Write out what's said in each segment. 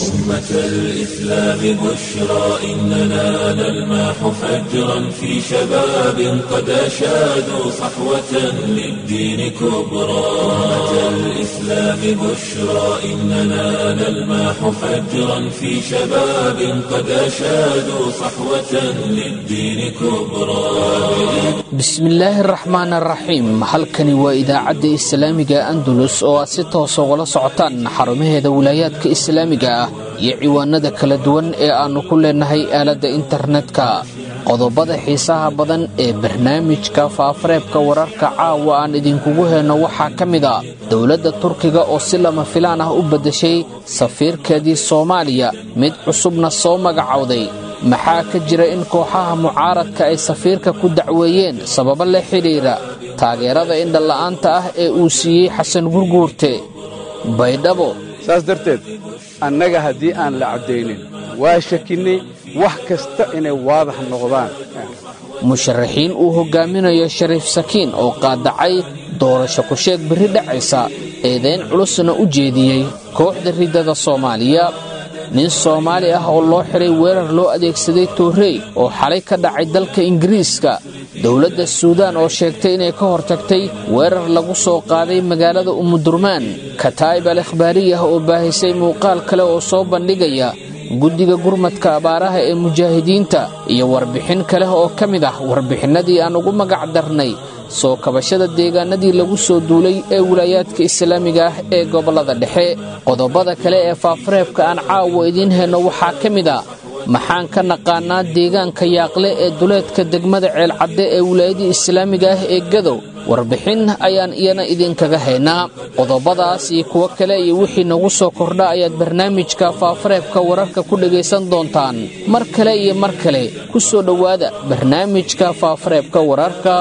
أمة الإسلام بشرى إننا نلمح فجرا في شباب قد أشادوا صحوة للدين كبرى أمة الإسلام بشرى إننا نلمح فجرا في شباب قد أشادوا صحوة للدين كبرى bismillaahi araxmaan araxiim halkani waa idaacadda islaamiga andalus oo aad si toosa ugala socotaan xarumaheeda wilaayaadka islaamiga ah iyo ciwaanada kala duwan ee aannu ku leenahay aaladda internetka qodobada xiisaha badan ee barnaamijka faafareebka wararka caawa aan idinkugu heenno waxaa ka mid a dowladda turkiga oo si lama filaan ah u beddeshay safiirkeedii soomaaliya mid cusubna soo magacowday maxaa ka jira in kooxaha mucaaradka ay safiirka ku dacweeyeen sababo la xidhiidha taageerada indhala'aanta ah ee uu siiyey xasan gurguurte baydhabo saas darteed annaga haddii aan la caddaynin waa shakinnay wax kasta inay waadax noqdaan musharaxiin uu hoggaaminayo shariif sakiin oo qaadacay doorasho ku-sheeg berri dhacaysa eedayn culusna u jeediyey kooxda riddada soomaaliya nin soomaali ah oo loo xidhay weerar loo adeegsaday toorrey oo xalay ka dhacay dalka ingiriiska dowladda suudaan oo sheegtay inay ka hortagtay weerar lagu soo qaaday magaalada umudurmaan kataa'ib al ikhbaariyah oo baahisay muuqaal kale oo soo bandhigaya guddiga gurmadka abaaraha ee mujaahidiinta iyo warbixin kale oo ka mid ah warbixinnadii aan ugu magac darnay soo kabashada deegaanadii lagu soo duulay ee wilaayaadka islaamiga ah ee gobollada dhexe qodobada kale ee faafareebka aan caawa idiin helno waxaa ka mid a maxaan ka naqaanaa deegaanka yaaqle ee duleedka degmada ceelcadde ee wilaayadii islaamiga ah ee gadow warbixin ayaan iyana idinkaga haynaa qodobadaas iyo kuwo kale iyo wixii nagu soo kordha ayaad barnaamijka faafareebka wararka ku dhegaysan doontaan mar kale iyo mar kale ku soo dhowaada barnaamijka faafareebka wararka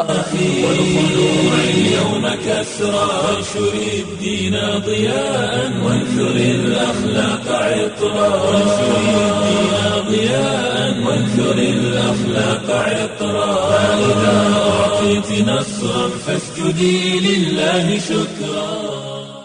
اليوم كسرى وانشر الدين ضياء وانثر الأخلاق عطرا وانشر الدين ضياء وانثر الأخلاق عطرا فإذا أعطيت نصرا فاسجدي لله شكرا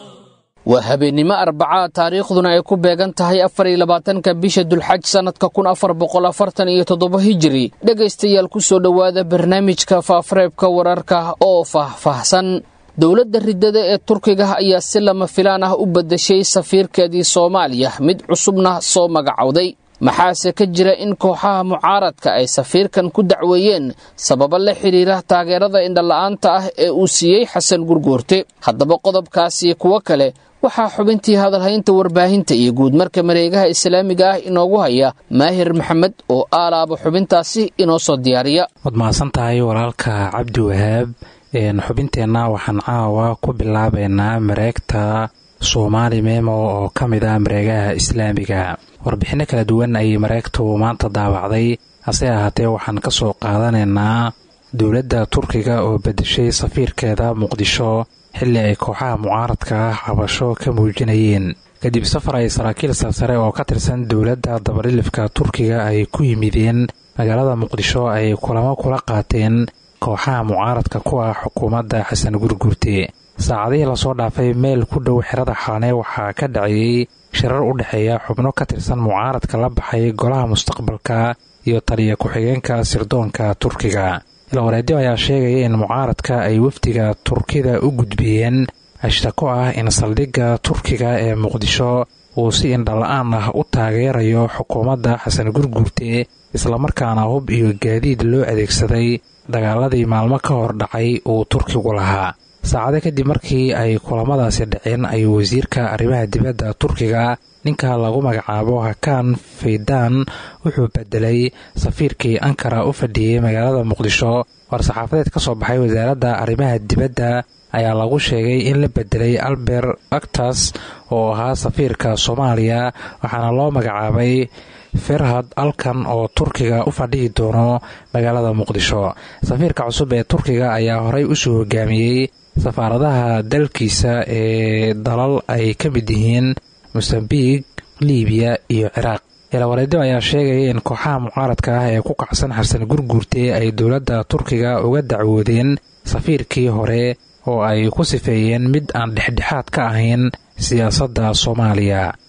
waa habeennimo arbacaa taariikhduna ay ku beegan tahay afar iyo labaatanka bisha dulxaj sannadka kun afar boqol afartan iyo toddoba hijiri dhegaystayaal ku soo dhowaada barnaamijka faafareebka wararka oo faahfaahsan dowladda riddada ee turkiga ayaa si lama filaan ah u beddeshay safiirkeedii soomaaliya mid cusubna soo magacowday maxaase ka jira in kooxaha mucaaradka ay safiirkan ku dacweeyeen sababo la xidhiira taageerada indhala'aanta ah ee uu siiyey xasan gurguurte haddaba qodobkaasi kuwo kale waxaa xubintii hadalhaynta warbaahinta iyo guudmarka mareegaha islaamiga ah inoogu haya maahir maxamed oo aalaaba xubintaasi inoo soo diyaariya waad mahadsan tahay walaalka cabdi wahaab xubinteenna waxaan caawa ku bilaabaynaa mareegta soomaali memo oo ka mid ah mareegaha islaamiga warbixinno kala duwan ayay mareegtu maanta daawacday hase ahaatee waxaan ka soo qaadanaynaa dowladda turkiga oo beddeshay safiirkeeda muqdisho xilli ay kooxaha mucaaradka ah cabasho ka muujinayeen kadib safar ay saraakiil sarsare oo ka tirsan dowladda dabalilifka turkiga ay ku yimideen magaalada muqdisho ay kulamo kula qaateen kooxaha mucaaradka ku ah xukuumadda xasan gurgurte saacadihii lasoo dhaafay meel ku dhow xerada xalane waxaa ka dhacayey shirar u dhexeeya xubno ka tirsan mucaaradka la baxay golaha mustaqbalka iyo taliya ku-xigeenka sirdoonka turkiga ilwareedyo ayaa sheegaya in mucaaradka ay wafdiga turkida u gudbiyeen ashtako ah in saldhigga turkiga ee muqdisho uu si indhala-aan ah u taageerayo xukuumadda xasan gurgurte islamarkaana hub iyo gaadiid loo adeegsaday dagaaladii maalmo ka hor dhacay uu turkigu lahaa saacado kadib markii ay kulamadaasi dhaceen ayuu wasiirka arrimaha dibadda turkiga ninka lagu magacaabo hakaan faydaan wuxuu bedelay safiirkii ankara u fadhiyey magaalada muqdisho war-saxaafadeed ka soo baxay wasaaradda arrimaha dibadda ayaa lagu sheegay in la bedelay albert actas oo ahaa safiirka soomaaliya waxaana loo magacaabay ferhad alkan oo turkiga u fadhihi doono magaalada muqdisho safiirka cusub ee turkiga ayaa horey usoo hogaamiyey safaaradaha dalkiisa ee dalal ay ka mid yihiin mosambiq libiya iyo ciraaq ilawareedyo ayaa sheegaya in kooxaha mucaaradka ah ee ku kacsan xasan gurguurte ay dowladda turkiga uga dacwoodeen safiirkii hore oo ay ku sifeeyeen mid aan dhexdhexaad ka ahayn siyaasadda soomaaliya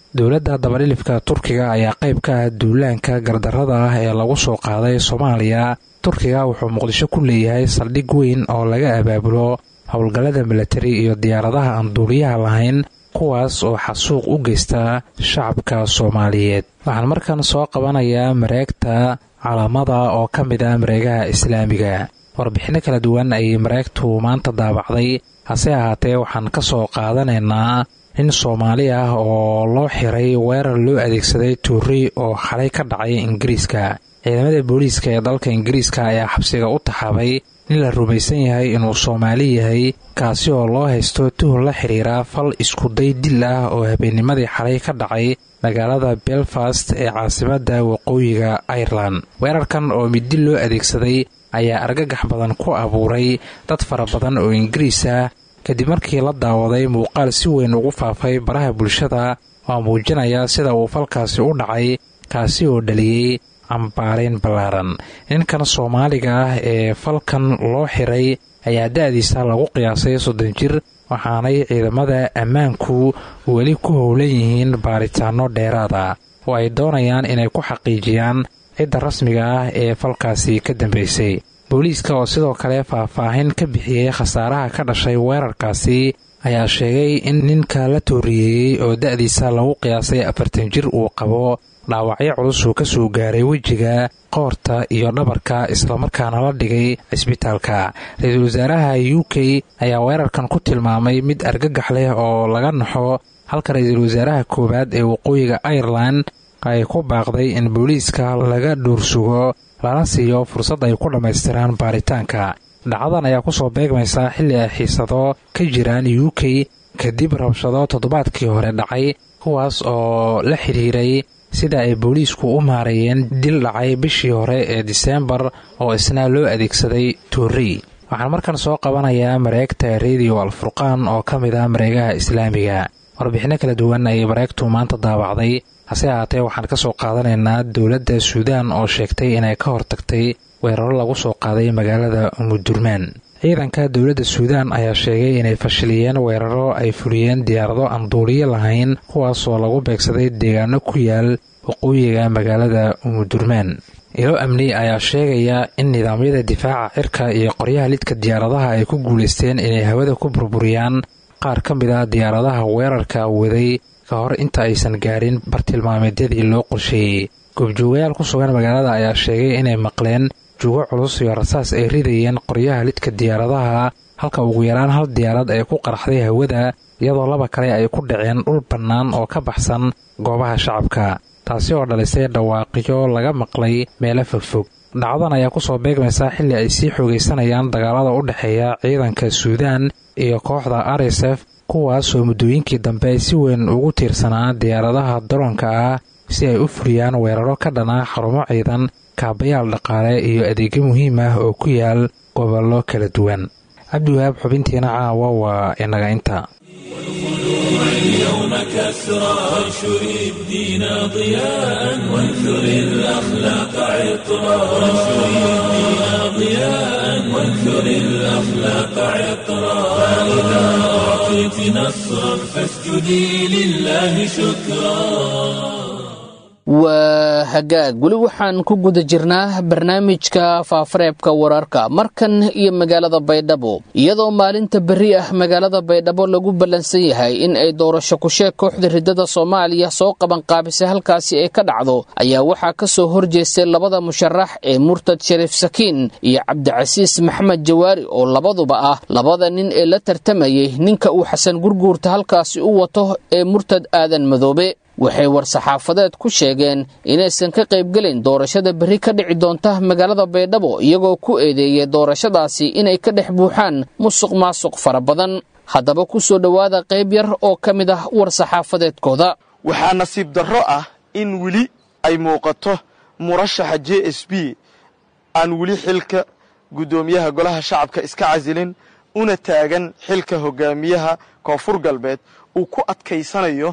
dowladda dabadhilifka turkiga ayaa qayb ka ah duulaanka gardarrada ah ee lagu soo qaaday soomaaliya turkiga wuxuu muqdisho ku leeyahay saldhig weyn oo laga abaabulo howlgallada milatari iyo diyaaradaha aan duuliyaha lahayn kuwaas oo xasuuq u geysta shacabka soomaaliyeed waxaan markan soo qabanayaa mareegta calaamada oo ka mid ah mareegaha islaamiga warbixinno kala duwan ayay mareegtu maanta daabacday hase ahaatee waxaan ka soo qaadanaynaa nin soomaali ah oo loo xiray weerar loo adeegsaday tuuri oo xalay ka dhacay ingiriiska ciidamada booliiska ee dalka ingiriiska ayaa xabsiga u taxaabay nin la rumaysan yahay inuu soomaali yahay kaasi oo loo haysto tuhun la xidhiira fal iskuday dil ah oo habeennimadii xalay ka dhacay magaalada belfast ee caasimadda waqooyiga irelan weerarkan oo middi loo adeegsaday ayaa argagax badan ku abuuray dad fara badan oo ingiriis ah kadib markii la daawaday muuqaal si weyn ugu faafay baraha bulshada oo muujinaya sida uu falkaasi u dhacay kaasi oo dhaliyey cambaarayn ballaaran ninkan soomaaliga ah ee falkan loo xiray ayaa da-diisa lagu qiyaasay soddon jir waxaanay ciidamada ammaanku weli ku howlan yihiin baaritaanno dheeraada oo ay doonayaan inay ku xaqiijiyaan cidda rasmiga ah ee falkaasi ka dambaysay booliiska oo sidoo kale faahfaahin ka bixiyey khasaaraha ka dhashay weerarkaasi ayaa sheegay in ninka la tooriyeeyey oo da-diisa lagu qiyaasay afartan jir uu qabo dhaawacyo culus uu ka soo gaaray wejiga qoorta iyo dhabarka islamarkaana la dhigay cisbitaalka ra-iisul wasaaraha u k ayaa weerarkan ku tilmaamay mid argagax leh oo laga naxo halka ra-iisul wasaaraha koowaad ee waqooyiga irelan ay ku baaqday in booliiska laga dhuursugo lana siiyo fursad ay ku dhammaystiraan baaritaanka dhacdadan ayaa kusoo beegmaysaa xilli ay xiisado ka jiraan u k kadib rabshado toddobaadkii hore dhacay kuwaas oo la xidhiiray sida ay booliisku u maareeyeen dil dhacay bishii hore ee diseembar oo isna loo adeegsaday tuuri waxaan markan soo qabanayaa mareegta rediyo alfurqaan oo ka mid ah mareegaha islaamiga warbixinno kala duwan ayay mareegtu maanta daabacday hase ahaatee waxaan ka soo qaadanaynaa dowladda suudaan oo sheegtay inay ka hortagtay weeraro lagu soo qaaday magaalada umudurmaan ciidanka dowladda suudaan ayaa sheegay inay fashiliyeen weeraro ay fuliyeen diyaarado aan duuliyo lahayn kuwaasoo lagu beegsaday deegaano ku yaal waqooyiga magaalada umudurmaan ilo amni ayaa sheegaya in nidaamyada difaaca cirka iyo qoryaha lidka diyaaradaha ay ku guulaysteen inay hawada ku burburiyaan qaar ka mid ah diyaaradaha weerarka waday ka hor inta aysan gaarin bartilmaameedyadii loo qorsheeyey goobjoogayaal ku sugan magaalada ayaa sheegay inay maqleen jugo culus iyo rasaas ay ridayeen qoryaha lidka diyaaradaha halka ugu yaraan hal diyaarad ay ku qaraxday hawada iyadoo laba kale ay ku dhaceen dhul bannaan oo ka baxsan goobaha shacabka taasi oo dhalisay dhawaaqiyo laga maqlay meelo fogfog dhacdan ayaa kusoo beegmaysaa xilli ay sii xoogaysanayaan dagaalada u dhexeeya ciidanka suudaan iyo kooxda r s f kuwaasoo muddooyinkii dambe ay si weyn ugu tiirsanaa diyaaradaha daroonka ah si ay u fuliyaan weeraro ka dhana xarumo ciidan kaabayaal dhaqaale iyo adeegyo muhiim ah oo ku yaal gobollo kala duwan cabdiwahaab xubintiina caawa waa inaga inta اليوم كسرى وانشر الدين ضياء وانثر الأخلاق عطرا وانشر الدين ضياء وانثر الأخلاق عطرا فإذا أعطيت نصرا فاسجدي لله شكرا waa hagaag weli waxaan ku guda jirnaa barnaamijka faafareebka wararka markan iyo magaalada baydhabo iyadoo maalinta berri ah magaalada baydhabo lagu ballansan yahay in ay doorasho kusheeg kooxda riddada soomaaliya soo qabanqaabisay halkaasi ay ka dhacdo ayaa waxaa ka soo horjeestay labada musharax ee murtad shariif sakiin iyo cabdicasiis maxamed jawaari oo labaduba ah labada nin ee la tartamayay ninka uu xasan gurguurta halkaasi u wato ee murtad aadan madoobe waxay war-saxaafadeed ku sheegeen inaysan ka qaybgelin doorashada berri ka dhici doonta magaalada baydhabo iyagoo ku eedeeyay doorashadaasi inay ka dhex buuxaan musuq maasuq fara badan haddaba ku soo dhowaada qayb yar oo ka mid ah war-saxaafadeedkooda waxaa nasiib darro ah in weli ay muuqato murashaxa j s b aan weli xilka guddoomiyaha golaha shacabka iska casilin una taagan xilka hogaamiyaha koonfur galbeed uu ku adkaysanayo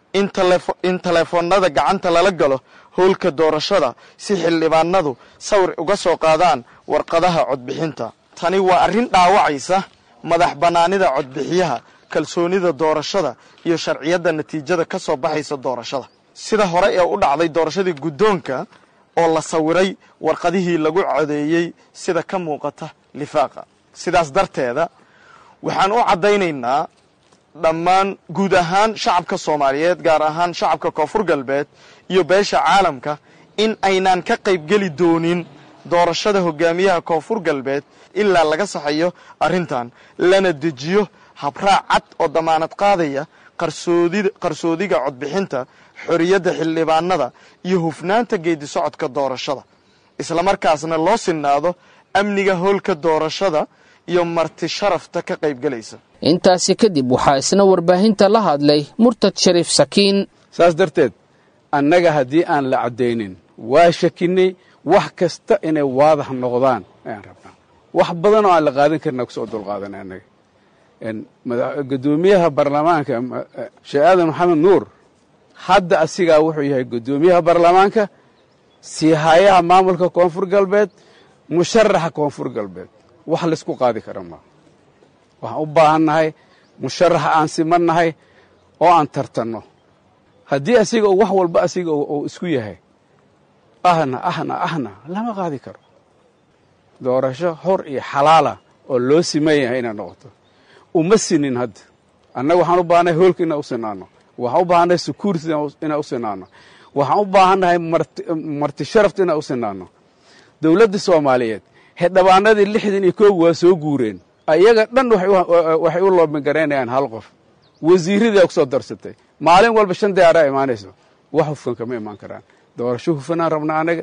in taleefonnada gacanta lala galo howlka doorashada si xildhibaanadu sawir uga soo qaadaan warqadaha codbixinta tani waa arrin dhaawacaysa madax bannaanida codbixiyaha kalsoonida doorashada iyo sharciyadda natiijada ka soo baxaysa doorashada sida hore ee u dhacday doorashadii guddoonka oo la sawiray warqadihii lagu codeeyey sida ka muuqata lifaaqa sidaas darteeda waxaan u caddaynaynaa dhammaan guud ahaan shacabka soomaaliyeed gaar ahaan shacabka koonfur galbeed iyo beesha caalamka in aynaan ka qaybgeli doonin doorashada hogaamiyaha koonfur galbeed ilaa laga saxayo arrintan lana dejiyo habraac cad oo damaanad qaadaya qarsoodiga codbixinta xorriyadda xildhibaanada iyo hufnaanta geedi socodka doorashada islamarkaasna loo sinnaado amniga howlka doorashada iyo marti sharafta ka qaybgelaysa intaasi kadib waxaa isna warbaahinta la hadlay murtad shariif sakiin saas darteed annaga haddii aan la caddaynin waa shakinnay wax kasta inay waadax noqdaan ayaan rabnaa wax badan oo aan la qaadan karina kusoo dulqaadanay annaga guddoomiyaha baarlamaanka sheekh aadan maxamed nuur hadda asigaa wuxuu yahay guddoomiyaha baarlamaanka siihayaha maamulka koonfur galbeed musharaxa koonfur galbeed wax laysku qaadi kara maa waxaan u baahannahay musharaxa aan simannahay oo aan tartanno haddii asiga wax walba asiga uu isku yahay ahna ahna ahna lama qaadi karo doorasho xor iyo xalaala oo loo siman yahay inay noqoto uma sinin hadda annaga waxaan u baahannahay hoolka inaan u sinaano waxaan u baahannahay security inaan u sinaano waxaan u baahannahay marti sharafta inaan u sinaano dowladda soomaaliyeed xildhibaanadii lixdan iyo koob waa soo guureen ayaga dhan waxay u loobingaraynayaan hal qof wasiiradaa ku soo darsatay maalin walba shan diyaaraa imaanayso wax hufkan kama imaan karaan doorasho hufanaan rabnaa anaga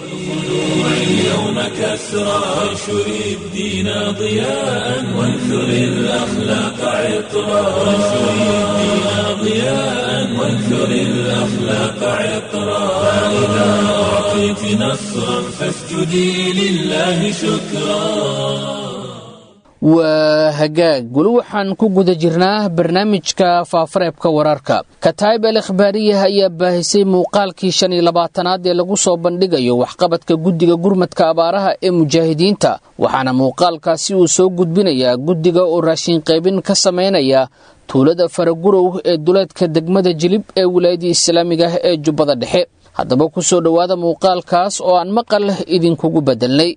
اليوم كسرى وانشر الدين ضياء وانثر الأخلاق عطرا وانشر الدين ضياء وانثر الأخلاق عطرا فإذا أعطيت نصرا فاسجدي لله شكرا waa hagaag weli waxaan ku guda jirnaa barnaamijka faafareebka wararka kataayib al ikhbaariyah ayaa baahisay muuqaalkii shan iyo labaatanaad ee lagu soo bandhigayo waxqabadka guddiga gurmadka abaaraha ee mujaahidiinta waxaana muuqaalkaasi uu soo gudbinayaa guddiga oo raashin qaybin ka samaynaya tuulada faragurow ee duleedka degmada jilib ee wilaayadii islaamiga ah ee jubbada dhexe haddaba ku soo dhowaada muuqaalkaas oo aan maqal idinkugu bedelnay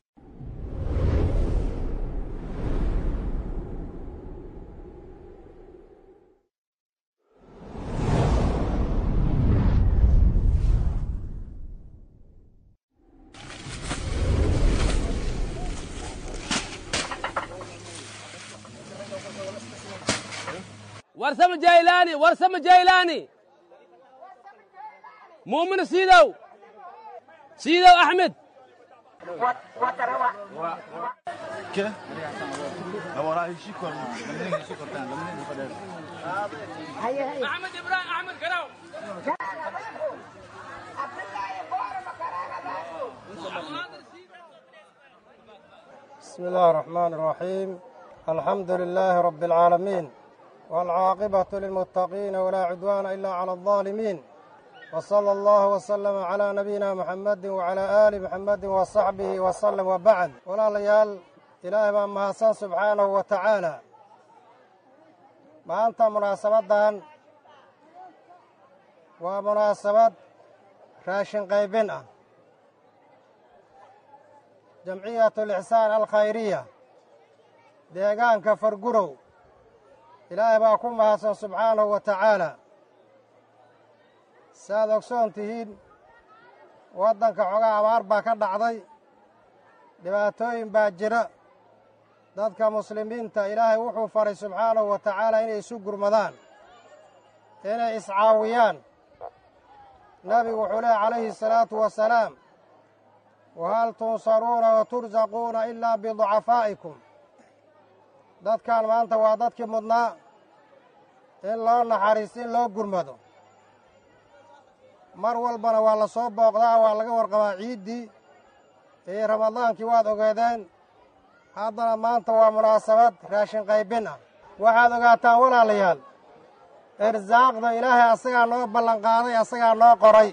warsama jaylaani warsama jaylaani muumin siidow siidow axmed axmed ibrahim axmed karaw بسم الله الرحمن الرحيم الحمد لله رب العالمين والعاقبة للمتقين ولا عدوان إلا على الظالمين وصلى الله وسلم على نبينا محمد وعلى آل محمد وصحبه وسلم وبعد ولا ليال إلهي بان مهاسان سبحانه وتعالى ما أنت مناسبة ومناسبة راشن قيبنا جمعية الإحسان الخيرية deegaanka fargurow ilaahay baa ku mahadsan subxaanahu wa tacaalaa saaad ogsoon tihiin waddanka xogaa abaar baa ka dhacday dhibaatooyin baa jira dadka muslimiinta ilaahay wuxuu faray subxaanahu wa tacaalaa inay isu gurmadaan inay iscaawiyaan nebigu wuxuu leehy calayhi asalaatu wasalaam wahal tunsaruuna wa tursaquuna ilaa biducafaa'ikum dadkan maanta waa dadkii mudnaa in loo naxariisto in loo gurmado mar walbana waa la soo booqdaa waa laga warqabaa ciiddii iyo ramadaankii waad ogeedeen haddana maanta waa munaasabad raashin qaybin ah waxaad ogaataan walaalayaal irsaaqda ilaahay asagaa noo ballanqaaday asagaa noo qoray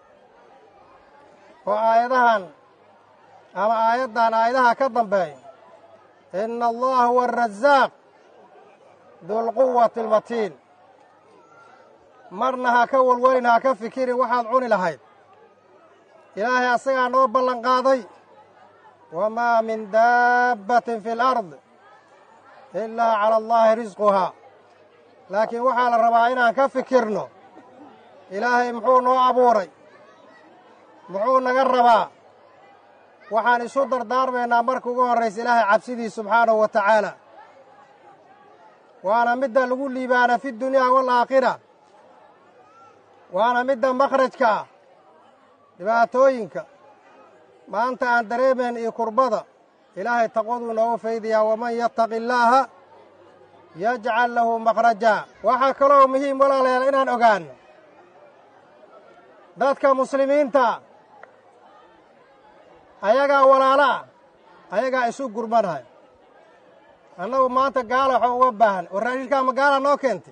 oo aayadahan ama aayaddan aayadaha ka dambeeya ina allaha huwa arasaaq dulquwati almatiin marna ha ka walwelin ha ka fikirin waxaad cuni lahayd ilaahay asagaa noo ballanqaaday wamaa min daabbatin fi alard ilaa cala allaahi risquhaa laakiin waxaa la rabaa inaan ka fikirno ilaahay muxuu noo abuuray muxuu naga rabaa waxaan isu dardaarmaynaa marka ugu horraysa ilaahay cabsidii subxaanahu wa tacaala waana midda lagu liibaana fi dunyaa waalaakhira waana midda makhrajka ah dhibaatooyinka maanta aan dareemayn iyo kurbada ilaahay taqwaduu noogu faydayaa waman yattaqi illaaha yajcal lahu makhrajaa waxaa kaloo muhiim walaalayaal inaan ogaanno dadka muslimiinta ayagaa walaalaa ayagaa isu gurmanhay annagu maanta gaala waxaa uga baahan war raashinkaa magaalaa noo keentay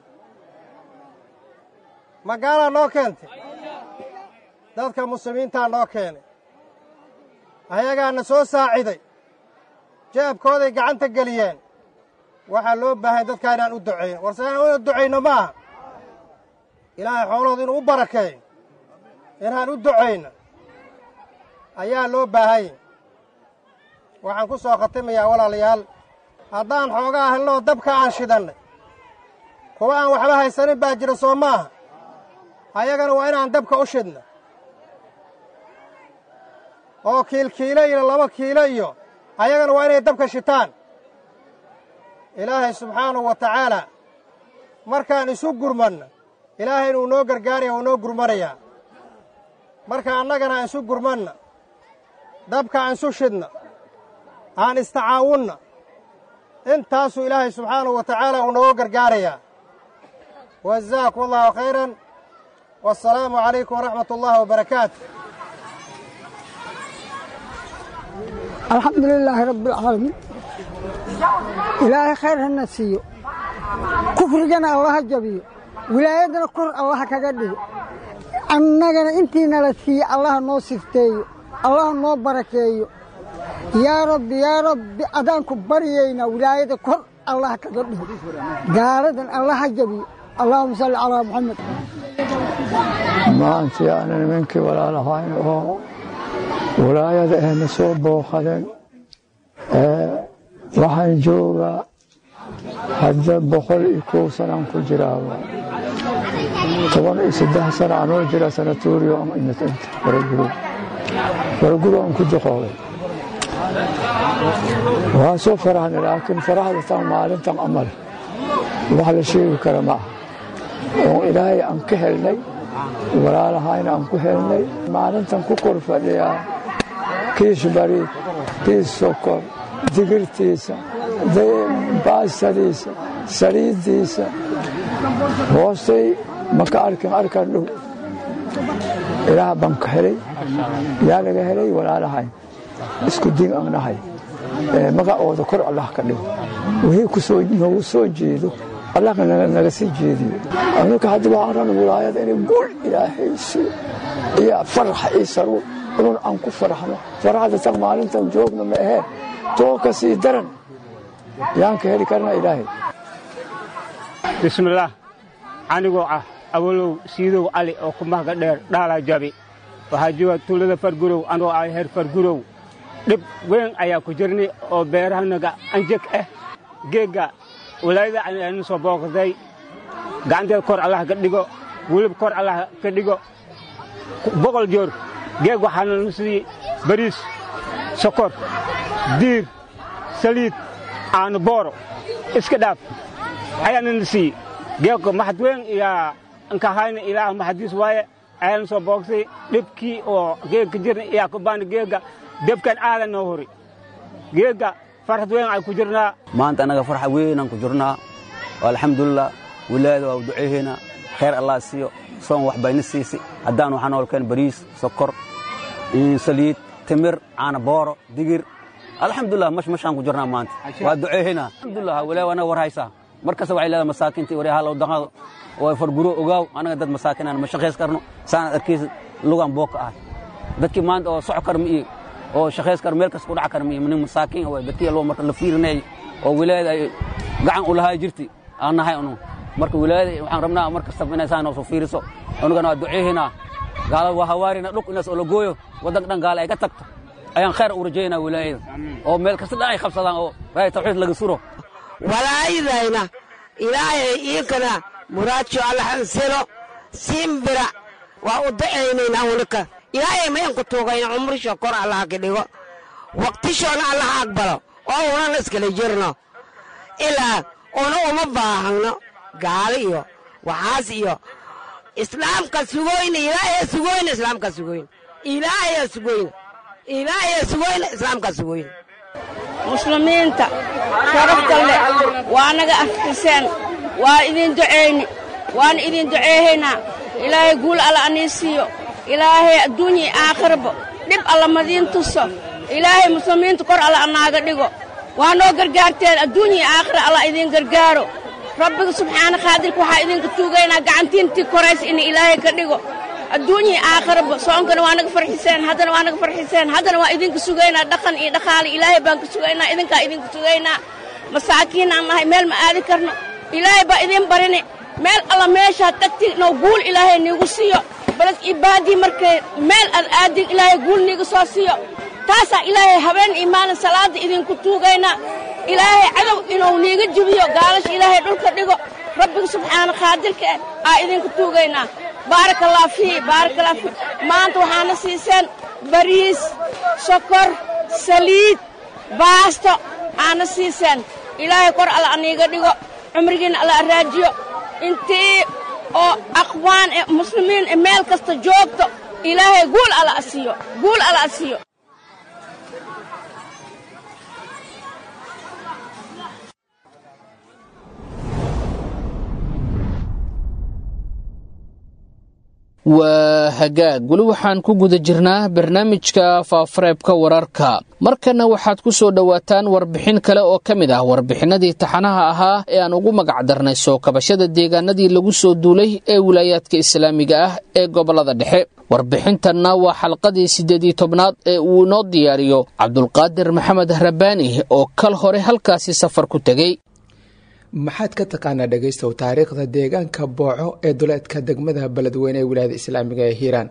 magaalaa noo keentay dadka muslimiintaa noo keenay ayagaana soo saaciday jeebkooday gacanta geliyeen waxaa loo baahan dadkaa inaan u ducayno warse inaan una ducayno ma aha ilaahay xoolahooda inuu u barakeeyo inaan u ducayno ayaa loo baahanya waxaan ku soo khatimayaa walaalayaal haddaan xoogaa helnoo dabka aan shidannay kuwa aan waxba haysanin baa jira soo maaha ayagana waa inaan dabka u shidno oo kiilkiilo iyo laba kiilo iyo ayagana waa inay dabka shitaan ilaahay subxaanahu wa tacaalaa markaan isu gurmanno ilaahay inuu noo gargaaraya uu noo gurmanayaa marka annagana aan isu gurmanna dabka aan isu shidna aan istacaawunna intaasuu ilaahay subxaanahu wa tacaala uu nooga gargaarayaa wajazaakum allahu khayran wasalaamu calaykum waraxmat ullaahi wabarakaatu alxamdu lilaahi rabbi alcaalamiin ilaahay khayr hana siiyo kufrigana allaha jabiyo wilaayaddana kor allaha kaga dhigo annagana intiinala siiye allaha noo sifteeyo allaha noo barakeeyo yaa rabbi yaa rabbi adaanku baryaynaa wilaayada kor allaha kaga dhigo gaaladan allaha jabiyo allahuma salli calaa muxamed maantii aanan nimankii walaalahayn oo walaayada ahna soo booqadeen waxaan joogaa hadda boqol iyo kow sanaan ku jiraaba toban iyo saddex sana anoo jira sanatorio waraguro waraguro aan ku duqoobay waa soo farahna laakiin farahda tan maalintan amal wax la sheegi kara ma aha oo ilaahay aan ka helnay walaalahayna aan ku helnay maalintan ku kor fadhiyaa kiish bariid kiis sokor digirtiisa baastadiisa saliiddiisa hoostay maka arkin arkan dhow ilaah baan ka helay yaa laga helay walaalahayn isku din aan nahay magacooda kor allah ka dhigo wixii noogu soo jeedo allah naga sii jeediyo anaka hadda waxaan rabna wilaayada inay gul ilaahay siiyo iyo farax iyo saruur inun aan ku faraxno faraxda tan maalintan joogna ma ahee too ka sii daran yaan ka heli karna ilaahay bismillaah anigoo ah awalow siidow cali oo ku mahga dheer dhaalaa jabi waxaa jooga tuulada fargurow anoo ah heer fargurow dhib weyn ayaa ku jirnay oo beerahanaga anjeg ah geegga walaayada aynu soo booqday gacanteeda kor allah ka dhigo welib kor allah ka dhigo boqol joor geeg waxaana nu siiyey bariis sokor diir saliid aanu booro iska dhaaf ayaana na siiyey geegka maxad weyn iyaa nkahayna ilaah maxadiis waaye ayaana soo boogsay dhibkii oo geegka jirna iyaa ku baana geegga debkan aadan noo hori geegga farxad weyn ay ku jirnaa maanta annaga farxa weynaan ku jirnaa alxamdulilah wilaayada waa duceeheynaa khayr allah siiyo soon wax bayna siisi haddaan waxaa noolkeen bariis sokor saliid timir caana booro digir alxamdulilah mash mashaan ku jirnaa maanta waa duceeheynaa alxamdulilah wilaaya anaga war haysaa mar kasta waxay leedahay masaakintii waryaha low daqado oo farguro ogaaw anaga dad masaakinaan ma shaqays karno saanaad arkaysa lugaan booka ah dadkii maanta oo soco kar ma iyo oo shaqays kar meel kasta ku dhac kar ma iyo nin masaakiin oo dadkii loo marka la fiirinayay oo wilaayada ay gacan u lahaa jirtay aan nahay unu marka wilaayada waxaan rabnaa mar kastaba inay saa noo soo fiiriso unugana waa duceehinaa gaalada waa hawaarina dhulk inaas oo la gooyo waddanka dhan gaala ay ka tagto ayaan khayr u rajaynaa wilaayada oo meel kasta dhan ay qabsadaan oo raaya tawxiid laga suro walaayadayna ilaahay iinkana muraadsho allahansilo simbira waa u dacaynayna unika ilaahay mayanku tuugayna cumrisho kor allaha ka dhigo waqtishoona allaha aqbalo oo unan iskala jirno ilaa una uma baahano gaalo iyo waxaas iyo islaamka sugoyna ilaahaya sugoyna islaamka sugoyna ilaahaya sugoyna ilaahaya sugoyna islaamka sugoyna muslimiinta sharafta leh waa naga afkiseen waa idin ducayni waana idin duceehaynaa ilaahay guul alla anii siiyo ilaahay adduunya aakhirba dhib alla madiin tuso ilaahay muslimiinta kor alla anaaga dhigo waa noo gargaarteen adduunya aakhira alla idin gargaaro rabbiga subxaana qaadirka waxaa idinka tuugaynaa gacantiintii koraysa in ilaahay ka dhigo adduunya aakhiraba soonkana waa naga farxiseen haddana waa naga farxiseen haddana waa idinka sugaynaa dhaqan iyo dhaqaale ilaahay baan ka sugaynaa idinkaa idinka sugaynaa masaakiin aan nahay meel ma aadi karno ilaahay baa idin barini meel alla meeshaad tagti noo guul ilaahay niigu siiyo balad ibaadii markay meel aad aadin ilaahay guul niiga soo siiyo taasaa ilaahay habeen iyo maalin salaadda idinku tuugaynaa ilaahay cadow inuu niiga jibiyo gaalasha ilaahay dhulka dhigo rabbiga subxaana qaadirka ah aa idinku tuugaynaa baarakallah fii baarakallah fii maanta waxaana siiseen bariis sokor saliid baasto aana siiseen ilaahay kor alla aniiga dhigo cumrigiinna alla araajiyo intii oo aqwaan ee muslimiin ee meel kasta joogto ilaahay guul alla asiiyo guul alla asiiyo waa hagaag weli waxaan ku guda jirnaa barnaamijka faafareebka wararka markanna waxaad ku soo dhowaataan warbixin kale oo ka mid ah warbixinadii taxanaha ahaa ee aan ugu magacdarnay soo kabashada deegaanadii lagu soo duulay ee wilaayaadka islaamiga ah ee gobollada dhexe warbixintanna waa xalqadii siddeedii tobnaad ee uu inoo diyaariyo cabdulqaadir maxamed rabbaani oo kal hore halkaasi safar ku tegey maxaad ka taqaanaa dhegaystow taariikhda deegaanka booco ee duleedka degmada beledweyne ee wilaayada islaamiga ee hiiraan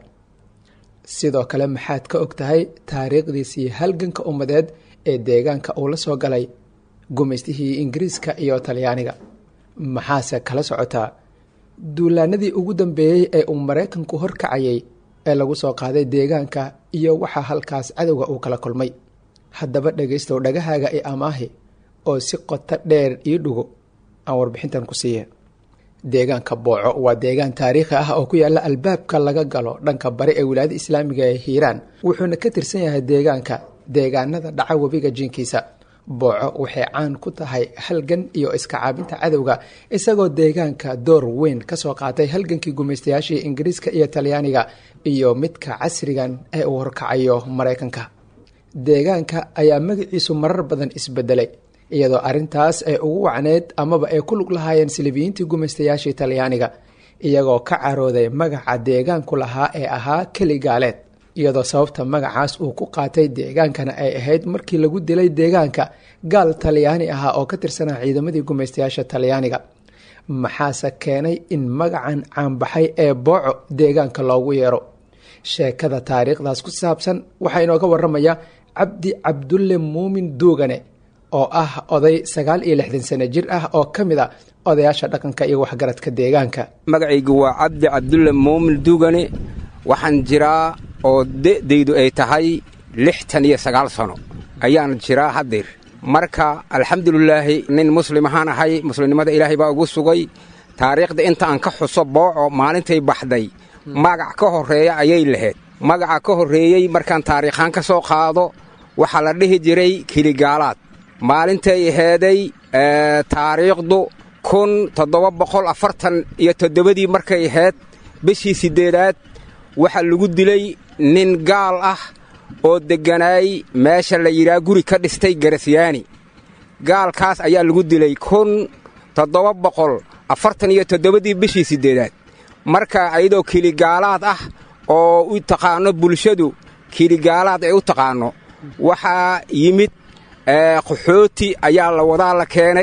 sidoo kale maxaad ka og tahay taariikhdiisii halganka ummadeed ee deegaanka uu la soo galay gumaystihii ingiriiska iyo talyaaniga maxaase kala socotaa duulaanadii ugu dambeeyey ee uu maraykanku horkacayay ee lagu soo qaaday deegaanka iyo waxaa halkaas cadowga uu kala kulmay haddaba dhegaystow dhagahaaga i amaahi oo si qoto dheer ii dhugo aan warbixintan ku siiya deegaanka booco waa deegaan taariikhi ah oo ku yaalla albaabka laga galo dhanka bari ee wilaayada islaamiga ee hiiraan wuxuuna ka tirsan yahay deegaanka deegaanada dhaca webiga jinkiisa booco waxay caan ku tahay halgan iyo iska caabinta cadowga isagoo deegaanka door weyn kasoo qaatay halgankii gumaystayaashii ingiriiska iyo talyaaniga iyo midka casrigan ee uu horkacayo maraykanka deegaanka ayaa magaciisu marar badan isbedelay iyadoo arintaas ay ugu wacneyd amaba ay ku lug lahaayeen silibiyiintii gumaystayaashii talyaaniga iyagoo ka carooday magaca deegaanku lahaa ee ahaa keli gaaleed iyadoo sababta magacaas uu ku qaatay deegaankana ay ahayd markii lagu dilay deegaanka gaal talyaani ahaa oo ka tirsanaa ciidamadii gumaystayaasha talyaaniga maxaase keenay in magacan caanbaxay ee booco deegaanka loogu yeero sheekada taariikhdaas ku saabsan waxaa inooga waramaya cabdi cabdulle muumin duugane oo ah oday sagaal iyo lixdan sano jir ah oo ka mid a odayaasha dhaqanka iyo waxgaradka deegaanka magacaygu waa cabdi cabdulle muumin duugane waxaan jiraa oo de'daydu ay tahay lixtan iyo sagaal sano ayaan jiraa haddeer marka alxamdulilaahi nin muslim ahaan ahay muslimnimada ilaahay baa ugu sugay taariikhda inta aan ka xuso booco maalintay baxday magac ka horreeya ayay lahayd magaca ka horreeyey markaan taariikhaan ka soo qaado waxaa la dhihi jiray keligaalaad maalintay aheeday taariikhdu kun toddoba boqol afartan iyo toddobadii markay ahayd bishii siddeedaad waxaa lagu dilay nin gaal ah oo degganaay meesha la yidhaha guri ka dhistay garasyaani gaalkaas ayaa lagu dilay kun toddoba boqol afartan iyo toddobadii bishii siddeedaad marka ayadoo keligaalaad ah oo u taqaanno bulshadu keligaalaad ay u taqaanno waxaa yimid qaxooti ayaa la wadaa la keenay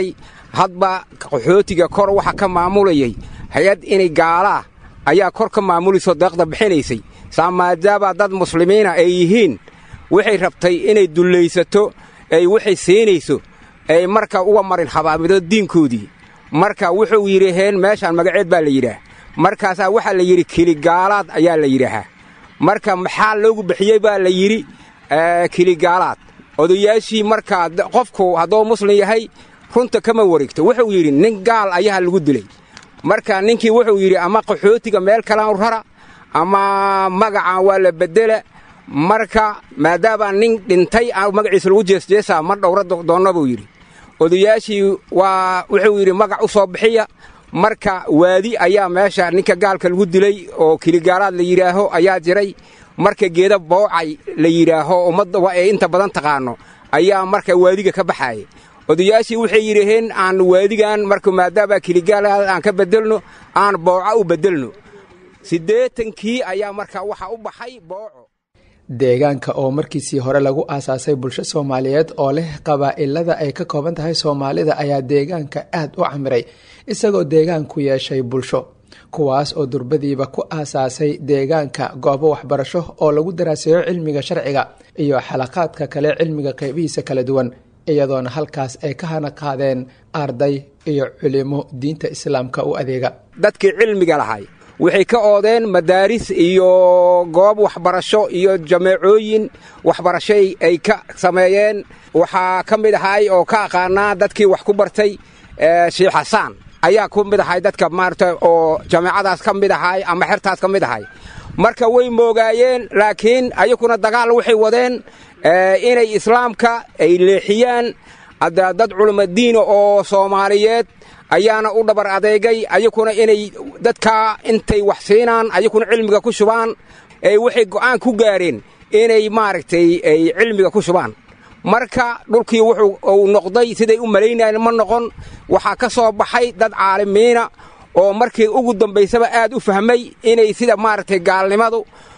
hadba qaxootiga kor waxa ka maamulayay hay-ad inay gaalaa ayaa kor ka maamulayso deeqda bixinaysay saa maadaama dad muslimiina ay yihiin waxay rabtay inay dullaysato ay waxay siinayso ay marka uga marin habaamido diinkoodii marka wuxuu yidhaheen meeshaan magaceed baa la yidhaah markaasaa waxaa la yidhi keligaalaad ayaa la yidhaahaa marka maxaa loogu bixiyey baa la yidhi keligaalaad odayaashii markaa qofku hadduu muslim yahay runta kama wareegto wuxuu yidhi nin gaal ayaa lagu dilay marka ninkii wuxuu yidhi ama qaxootiga meel kalaan rara ama magacan waa la beddela marka maadaama nin dhintay magaciisa lagu jeesjeesaa ma dhowra doonna buu yidhi odayaashii waa wuxuu yidhi magac u soo bixiya marka waadi ayaa meesha ninka gaalka lagu dilay oo keligaalaad la yidhaaho ayaa jiray marka geeda boocay la yidhaaho ummadda ee inta badan taqaano ayaa marka waadiga ka baxaaya odayaashii waxay yidhaheen aan waadigan marka maadaama keligaalaad aan ka beddelno aan booco u beddelno siddeetankii ayaa marka waxa u baxay booco deegaanka oo markiisii hore lagu aasaasay bulsho soomaaliyeed oo leh qabaa'ilada ay ka kooban tahay soomaalida ayaa deegaanka aad u camiray isagoo deegaanku yeeshay bulsho kuwaas oo durbadiiba ku aasaasay deegaanka goobo waxbarasho oo lagu daraaseeyo cilmiga sharciga iyo xalaqaadka kale cilmiga qeybihiisa kala duwan iyadoona halkaas ay ka hana qaadeen arday iyo culimo diinta islaamka u adeega dadkii cilmiga lahay waxay ka oodeen madaaris iyo goob waxbarasho iyo jameecooyin waxbarashay ay ka sameeyeen waxaa ka mid ahay oo ka aqaanaa dadkii wax ku bartay sheikh xasaan ayaa ku mid ahay dadka maarata oo jameecadaas ka mid ahay ama xertaas ka mid ahay marka way moogaayeen laakiin ayakuna dagaal waxay wadeen inay islaamka ay leexiyaan dad culimadiina oo soomaaliyeed ayaana u dhabar adeegay ayakuna inay dadkaa intay wax siinaan ayakuna cilmiga ku shubaan waxay go'aan ku gaareen inay maaragtay ay cilmiga ku shubaan marka dhulkii wuxuu uu noqday siday u malaynayeen ma noqon waxaa ka soo baxay dad caalimiina oo markii ugu dambaysaba aad u fahmay inay sida maaragtay gaalnimadu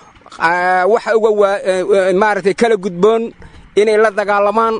waxa uga maaragtay kala gudboon inay la dagaalamaan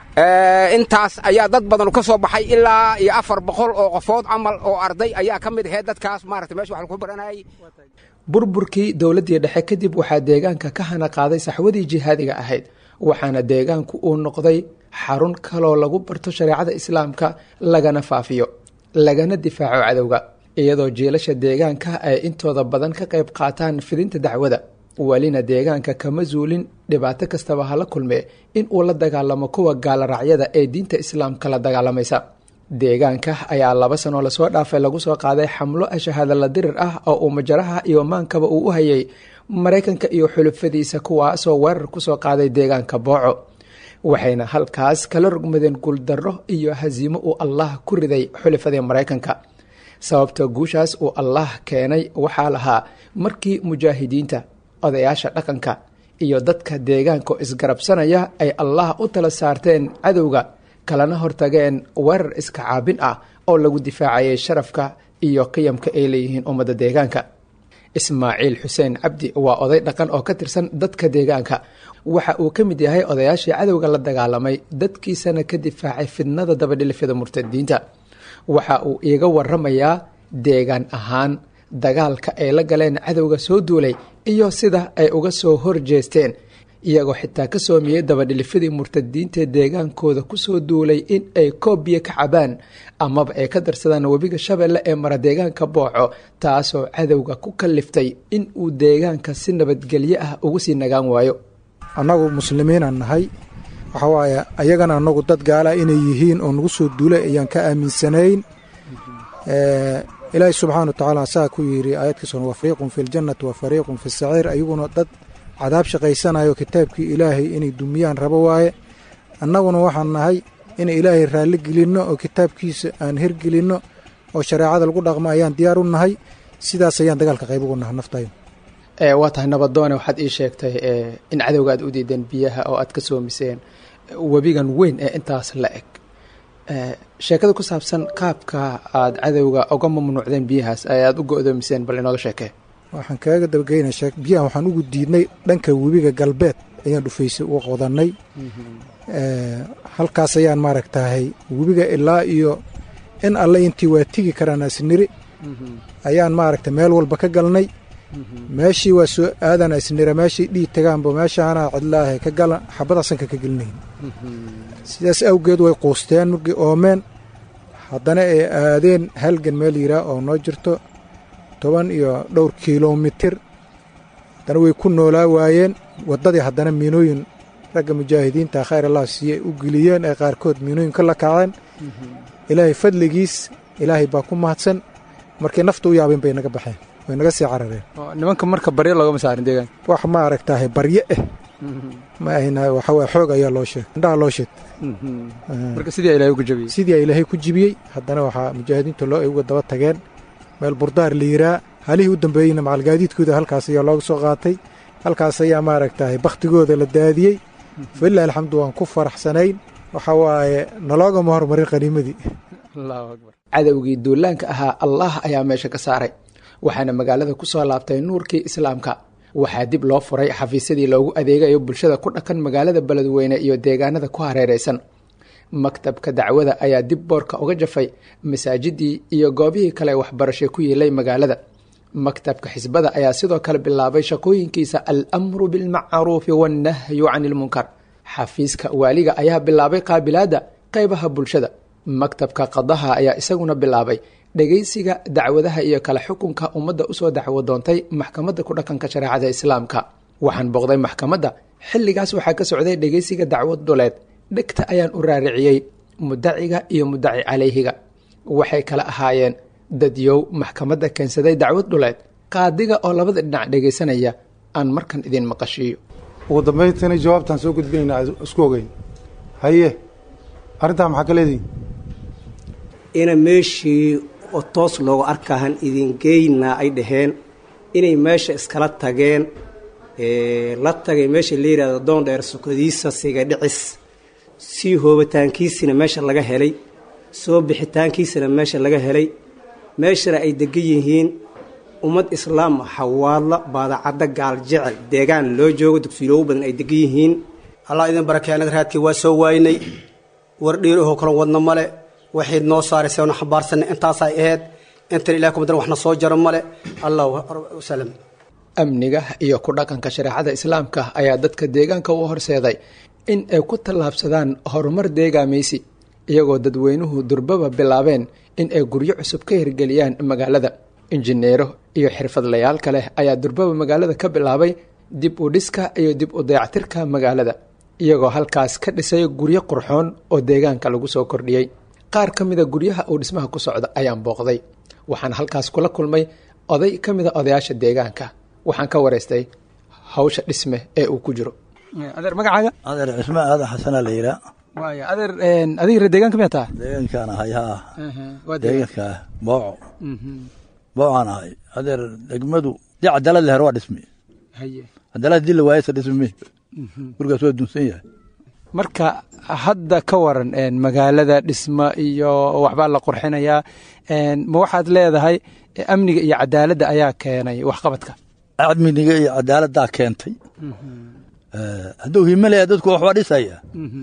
intaas ayaa dad badan ka soo baxay ilaa iyo afar boqol oo qofood camal oo arday ayaa ka mid ahayd dadkaas maarata meesha wax lagu baranayay burburkii dowladdii dhexe kadib waxaa deegaanka ka hana qaaday saxwadii jihaadiga ahayd waxaana deegaanku uu noqday xarun kaloo lagu barto shareecada islaamka lagana faafiyo lagana difaaco cadowga iyadoo jiilasha deegaanka ay intooda badan ka qayb qaataan fidinta dacwada welina deegaanka kama zuulin dhibaato kastaba hala kulme in uu la dagaalamo kuwa gaalaracyada ee diinta islaamka la dagaalamaysa deegaanka ayaa laba sanoo lasoo dhaafay lagu soo qaaday xamlo shahaadala dirir ah oo uu majaraha iyo maankaba uu u hayay maraykanka iyo xulufadiisa kuwaasoo weerar kusoo qaaday deegaanka booco waxayna halkaas kala rogmadeen guuldarro iyo hasiimo uu allah ku riday xulufadii maraykanka sababta guushaas uu allah keenay waxaa lahaa markii mujaahidiinta odayaasha dhaqanka iyo dadka deegaanka isgarabsanaya ay allah u tala saarteen cadowga kalana hortageen weerar iska caabin ah oo lagu difaacayay sharafka iyo qiyamka ay leeyihiin ummadda deegaanka ismaaciil xuseen cabdi waa oday dhaqan oo ka tirsan dadka deegaanka waxa uu ka mid yahay odayaashii cadowga la dagaalamay dadkiisana ka difaacay fidnada dabadhilifyada murtadiinta waxa uu iiga waramayaa deegaan ahaan dagaalka ay la galeen cadowga soo duulay iyo sida ay uga soo horjeesteen iyagoo xitaa ka soomiyey dabadhilifyadii murtadiintae deegaankooda kusoo duulay in ay koob biyo ka cabaan amaba ay ka darsadaan webiga shabeelle ee mara deegaanka booco taasoo cadowga ku kaliftay in uu deegaanka si nabadgelyo ah ugu sii nagaan waayo annagu muslimiinaan nahay waxa waaye ayagana annagu dad gaala inay yihiin oo nagu soo duulay ayaan ka aaminsanayn ilaahi subxaana wa tacaala saa ku yidhi aayadkiisuna wa fariiqun fi ljannati wa fariiqun fi saciir ayaguna dad cadaab shaqaysanayo kitaabkii ilaahay inay dumiyaan rabo waaye annaguna waxaan nahay inay ilaahay raalli gelinno oo kitaabkiisa aan hergelinno oo shareecada lagu dhaqmo ayaan diyaar u nahay sidaas ayaan dagaalka qayb ugu naha naftayo waa tahay nabadoone waxaad ii sheegtay in cadowga aad u diideen biyaha oo aad ka soomiseen webigan weyn ee intaas la eg sheekada ku saabsan qaabka aad cadowga uga mamnuucdeen biyahaas ee aada u go-doomiseen bal inooga sheekee waxaan kaaga dabageyna biyahan waxaan ugu diidnay dhanka webiga galbeed ayaan dhufaysay u qodanay halkaas ayaan maaragtahay webiga ilaa iyo in alle intii waa tigi karaan asniri ayaan maaragtay meel walba ka galnay meeshii waa soo aadan asnira meeshii dhiig tagaanba meeshaana cidlaahe ka galan xabada sanka ka gelinayn sidaas awgeed way quusteen markii oomeen haddana ay aadeen halgan meel yiraa oo noo jirto toban iyo dhowr kilomitir haddana way ku noolaa waayeen waddadii haddana miinooyin ragga mujaahidiinta khayr allah siiyey u geliyeen ee qaarkood miinooyin ka la kaceen ilaahay fadligiis ilaahay baa ku mahadsan markay nafta u yaabeen bay naga baxeen way naga sii carareen nimanka marka baryo loogama saarin deegaanka wax ma aragtahay barye ah ma ahna waxa waye xoog ayaa loo sheeg indhaha loo sheeg marka sidii ilaahay ugu jabiyey sidii ilaahay ku jibiyey haddana waxaa mujaahidiinta loo ay uga daba tageen meel burdaar la yiraa halihii u dambeeyeyna macalgaadiidkooda halkaas ayaa looga soo qaatay halkaas ayaa maaragtahay bakhtigooda la daadiyey falilah alxamdu waan ku faraxsanayn waxa waaye naloogama hormarin qaniimadii cadowgii duulaanka ahaa allah ayaa meesha ka saaray waxaana magaalada ku soo laabtay nuurkii islaamka waxaa dib loo furay xafiisyadii loogu adeegayo bulshada ku dhaqan magaalada beledweyne iyo deegaanada ku hareeraysan maktabka dacwada ayaa dib boorka uga jafay masaajidii iyo goobihii kale waxbarashay ku yeelay magaalada maktabka xisbada ayaa sidoo kale bilaabay shaqooyinkiisa al-amru bilmacruufi wannahyu cani ilmunkar xafiiska waaliga ayaa bilaabay qaabilaadda qeybaha bulshada maktabka qadaha ayaa isaguna bilaabay dhegeysiga dacwadaha iyo kala xukunka ummadda usoo dacwo doontay maxkamadda ku dhaqanka shareecada islaamka waxaan booqday maxkamadda xilligaas waxaa ka socday dhegeysiga dacwad dhuleed dhegta ayaan u raariciyey mudaciga iyo mudaci calayhiga waxay kala ahaayeen dadyow maxkamadda keensaday dacwad dhuleed qaadiga oo labada dhinac dhegaysanaya aan markan idin maqashiiyo ugu dambayntiina jawaabtaan soo gudbinayna isku ogeyn haye arrintaa maxaa ka leedihin ina meeshii oo toos loogu arkahan idin geynaa ay dhaheen inay meesha iskala tageen la tagay meesha la yidhahdo doon dheer sukadiisa siga dhicis sii hoobitaankiisina meesha laga helay soo bixitaankiisina meesha laga helay meeshana ay degan yihiin ummad islaam xawaadla baadacadda gaal jecel deegaan loo joogo dugsiloogu badan ay degan yihiin allah idin barakey anaga raadkii waa soo waaynay war dhiirahoo kalan wadna male waxayd noo saaraysay na xambaarsanay intaasay ahayd intan ilahi kumadan waxna soo jaro male allah wasalam amniga iyo ku dhaqanka shareecada islaamka ayaa dadka deegaanka u horseeday in ay ku tallaabsadaan horumar deegaamaysi iyagoo dadweynuhu durbaba bilaabeen in ay guryo cusub ka hirgeliyaan magaalada injineero iyo xirfadlayaal kale ayaa durbaba magaalada ka bilaabay dib u dhiska iyo dib u dayactirka magaalada iyagoo halkaas ka dhisay guryo qurxoon oo deegaanka lagu soo kordhiyey qaar ka mida guryaha uu dhismaha ku socda ayaan booqday waxaan halkaas kula kulmay oday ka mida odayaasha deegaanka waxaan ka waraystay hawsha dhisme ee uu ku jiro adeer magacaaga adeer cismaan aadan xasanaa la yihaa waaya adeer adiga reer deegaanka miyaa taha deegaankaan ahay haa waa deegaanka ah booco boocaan ahay adeer degmadu dii cadaalad leher waa dhismi haye cadaalad dii la waayasa dhismi gurigaas waa dunsan yahay marka hadda ka waran magaalada dhisma iyo waxbaa la qurxinayaa ma waxaad leedahay amniga iyo cadaaladda ayaa keenay waxqabadka amniga iyo cadaaladdaa keentay hadduu himalaya dadku waxbaa dhisaya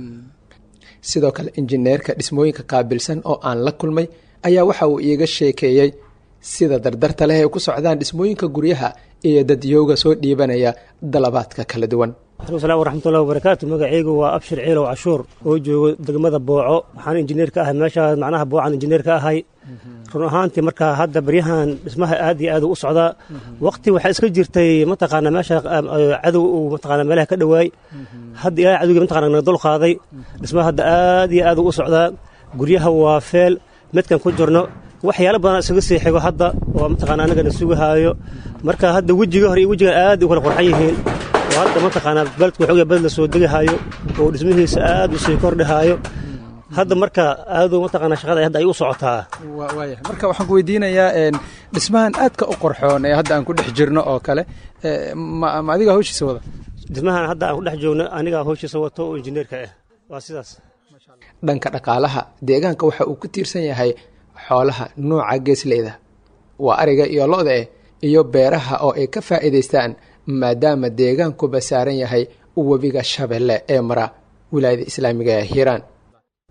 sidoo kale injineerka dhismooyinka qaabilsan oo aan la kulmay ayaa waxa uu iiga sheekeeyey sida dardarta leh ay ku socdaan dhismooyinka guryaha iyo dadyowga soo dhiibanaya dalabaadka kala duwan alam waraxmatullahi wabarakaatu magacaygu waa abshir ciilow cashuur oo joogo degmada booco waxaan injineer ka ahay meeshaas macnaha boocaan injineer ka ahay run ahaantii markaa hadda baryahan dhismaha aad iyo aad u socdaa waqti waxaa iska jirtay mataqaana meesha cadow uu mataqaana meelaha ka dhowaay hadda ilaahay cadowgii mataqaana naga dul qaaday dhismaha hadda aad iyo aad u socdaa guryaha waa feel midkan ku jirno waxyaalo badan isaga sii xigo hadda oo mataqaana annagana sugahaayo marka hadda wejiga hore iyo wejigan aad u kala qurxan yihiin oo hadda mataqaanaa beledku waxoogaa beled la soo degahaayo oo dhismihiisa aad u sii kordhahaayo hadda marka aadu mataqaana shaqada hadda ay u socotaa waaya marka waxaan ku weydiinayaa dhismahan aadka u qorxoon ee hadda aan ku dhex jirno oo kale ma ma adiga hawshiisa wada dhismahan hadda aan ku dhex joogno anigaa hawshiisa wato oo injineerka ah waa sidaas dhanka dhaqaalaha deegaanka waxa uu ku tiirsan yahay xoolaha nuuca geesleyda waa ariga iyo lo-da eh iyo beeraha oo ay ka faa'iidaystaan maadaama deegaankuba saaran yahay webiga shabeelle ee mara wilaayada islaamiga ee hiiraan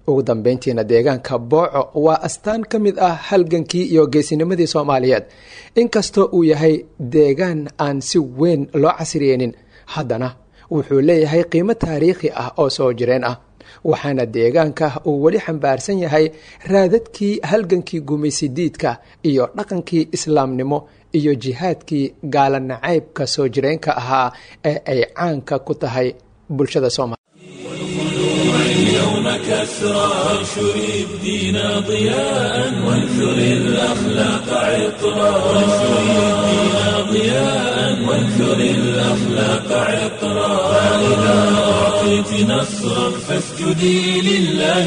ugu dambeyntiina deegaanka booco waa astaan ka mid ah halgankii iyo geesinimadii soomaaliyeed inkastoo uu yahay deegaan aan si weyn loo casriyeynin haddana wuxuu leeyahay qiimo taariikhi ah oo soo jireen ah waxaana deegaanka uu weli xambaarsan yahay raadadkii halgankii gumaysidiidka iyo dhaqankii islaamnimo iyo jihaadkii gaala nacaybka soo jireenka ahaa ee ay caanka ku tahay bulshada soomaaliya اليوم كسرى وانشر الدين ضياء وانثر الأخلاق عطرا وانشر الدين ضياء وانثر الأخلاق عطرا فإذا أعطيت نصرا فاسجدي لله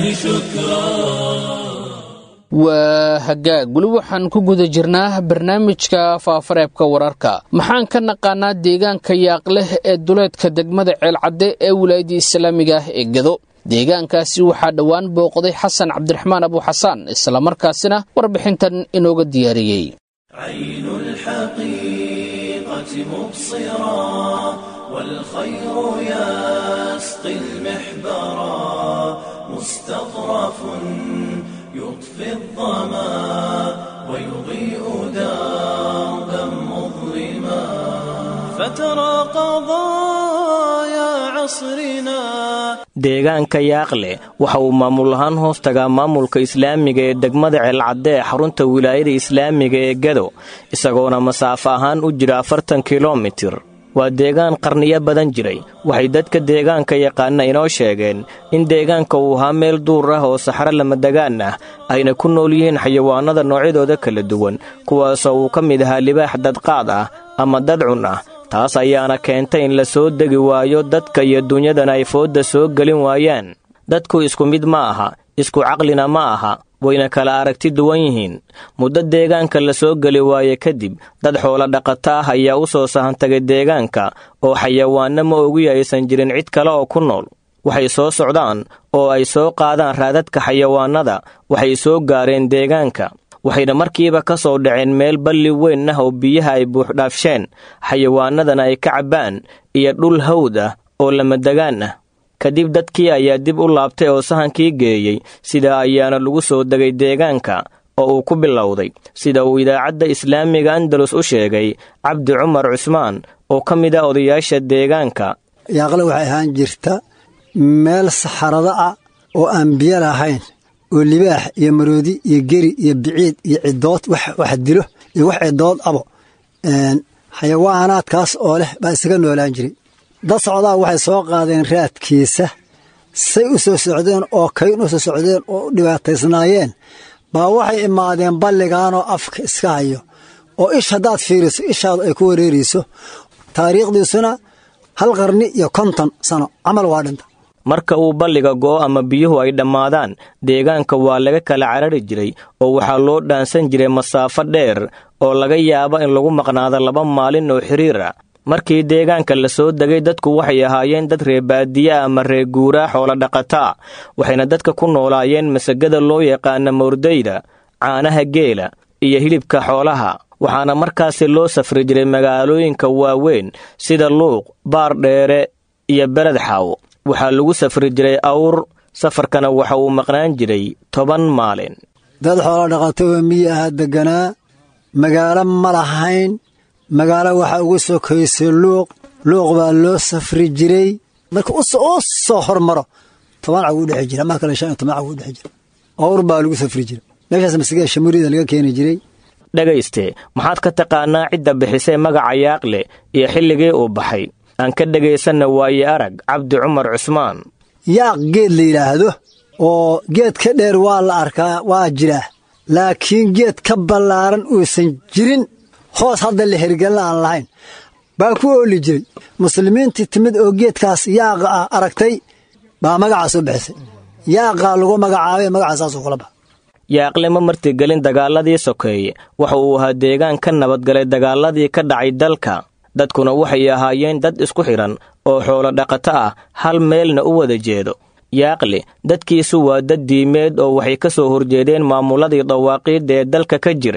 شكرا waa hagaag weli waxaan ku guda jirnaa barnaamijka faafareebka wararka maxaan ka naqaanaa deegaanka yaaqleh ee duleedka degmada ceelcadde ee wilaayadii islaamiga ah ee gado deegaankaasi waxaa dhowaan booqday xasan cabdiraxmaan abu xasaan islamarkaasina warbixintan inooga diyaariyey عين الحقيقة مبصرا والخير يسقي المحبرا مستظرف يطفي الظما ويضيء دربا مظلما فترى قضايا عصرنا deegaanka yaaqle waxa uu maamul ahaan hoos tagaa maamulka islaamiga ee degmada ceelcadde ee xarunta wilaayada islaamiga ee gado isagoona masaafo ahaan u jira afartan kilomitir waa deegaan qarniyo badan jiray waxay dadka deegaanka yaqaana inoo sheegeen in deegaanka uu ahaa meel duur ah oo saxro lamadegaan ah ayna ku nool yihiin xayawaanada noocyadooda kala duwan kuwaasoo uu ka mid ahaa libaax dadqaad ah ama dadcun ah taas ayaana keentay in la soo degi waayo dadka iyo dunyadana ay foodda soo gelin waayaan dadku isku mid ma aha isku caqlina ma aha wayna kala aragti duwan yihiin muddo deegaanka la soo geli waaye kadib dad xoolo dhaqata ah ayaa u soo sahantagay deegaanka oo xayawaanno ma ogi aysan jirin cid kale oo ku nool waxay soo socdaan oo ay soo qaadaan raadadka xayawaannada waxay soo gaareen deegaanka waxayna markiiba ka soo dhaceen meel balli weyn ah oo biyaha ay buuxdhaafsheen xayawaanadana ay ka cabbaan iyo dhul hawd ah oo lamadegaan ah kadib dadkii ayaa dib u laabtay oo sahankii geeyey sidaa ayaana lagu soo degay deegaanka oo uu ku bilowday sida uu idaacadda islaamiga andalus u sheegay cabdi cumar cusmaan oo ka mid ah odayaasha deegaanka yaaqle waxay ahaan jirta meel saxarada ah oo aan biyo lahayn oo libaax iyo maroodi iyo geri iyo biciid iyo cidood wax dilo iyo wax cidood abo xayawaanaadkaas oo leh baa isaga noolaan jiray dad socdaa waxay soo qaadeen raadkiisa say u soo socdeen oo kayn u soo socdeen oo u dhibaataysnaayeen baa waxay imaadeen balligaanoo afka iska hayo oo ish haddaad fiiriso ishaadu ay ku wareerayso taariikhdiisuna hal qarni iyo konton sano camal waa dhinta marka uu balliga go'o ama biyuhu ay dhammaadaan deegaanka waa laga kala carari jiray oo waxaa loo dhaansan jiray masaafo dheer oo laga yaabo in lagu maqnaado laba maalin oo xiriir ah markii deegaanka la soo degay dadku waxay ahaayeen dad reebaadiye ama reeguuraa xoolo dhaqataa waxayna dadka ku noolaayeen masagada loo yaqaana mawrdayda caanaha geela iyo hilibka xoolaha waxaana markaasi loo safri jiray magaalooyinka waaweyn sida luuq baar dheere iyo beled xaawo waxaa lagu safri jiray awr safarkana waxa uu maqnaan jiray toban maalin dad xoolo dhaqatoo miyi ahaa degganaa magaalo ma lahayn magaalo waxaa ugu sokaysay luuq luuq baa loo safri jiray marka u soo hormaro toban cag u dhexi jira mar kale shan iyo toban cag u dhexi jira awr baa lagu safri jira meeshaas masigada shamurida laga keeni jiray dhegayste maxaad ka taqaannaa cidda bixisay magaca yaaqle iyo xilligii uu baxay aan ka dhegaysanna waaye arag cabdi cumar cusmaan yaaq geed la yidhaahdo oo geed ka dheer waa la arkaa waa jiraa laakiin geed ka ballaaran uusan jirin hoos hadda la hergelna aan lahayn baa ku ooli jiray muslimiintii timid oo geedkaas yaaqa ah aragtay baa magacaa soo bixisay yaaqaa lagu magacaabay magacaasaasu kula baxa yaaqle ma martigelin dagaaladii sokeeye waxa uu ahaa deegaan ka nabadgalay dagaaladii ka dhacay dalka dadkuna waxay ahaayeen dad isku xidhan oo xoolo dhaqato ah hal meelna u wada jeedo yaaqle dadkiisu waa dad diimeed oo waxay ka soo horjeedeen maamuladii dawaaqiidda ee dalka ka jiray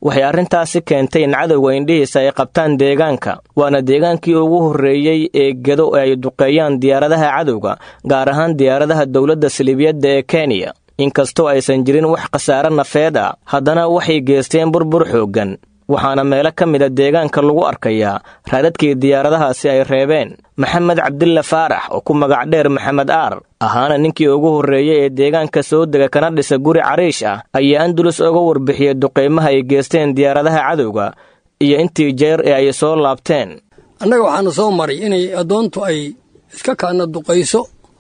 waxay arrintaasi keentay in cadowga indhihiisa ay qabtaan deegaanka waana deegaankii ugu horreeyey ee gedo ay duqeeyaan diyaaradaha cadowga gaar ahaan diyaaradaha dowladda saliibiyadda ee kenya inkastoo aysan jirin wax khasaare nafeed ah haddana waxay geesteen burbur xooggan waxaana meelo ka mida deegaanka lagu arkayaa raadadkii diyaaradahaasi ay reebeen maxamed cabdilla faarax oo ku magac dheer maxamed aar ahaana ninkii ugu horreeyey ee deegaanka soo dega kana dhisa guri cariish ah ayaa andulus uga warbixiyey duqaymaha ay geesteen diyaaradaha cadowga iyo intii jeer ee ay soo laabteen annaga waxaana soo maray inay addoontu ay iska kaana duqayso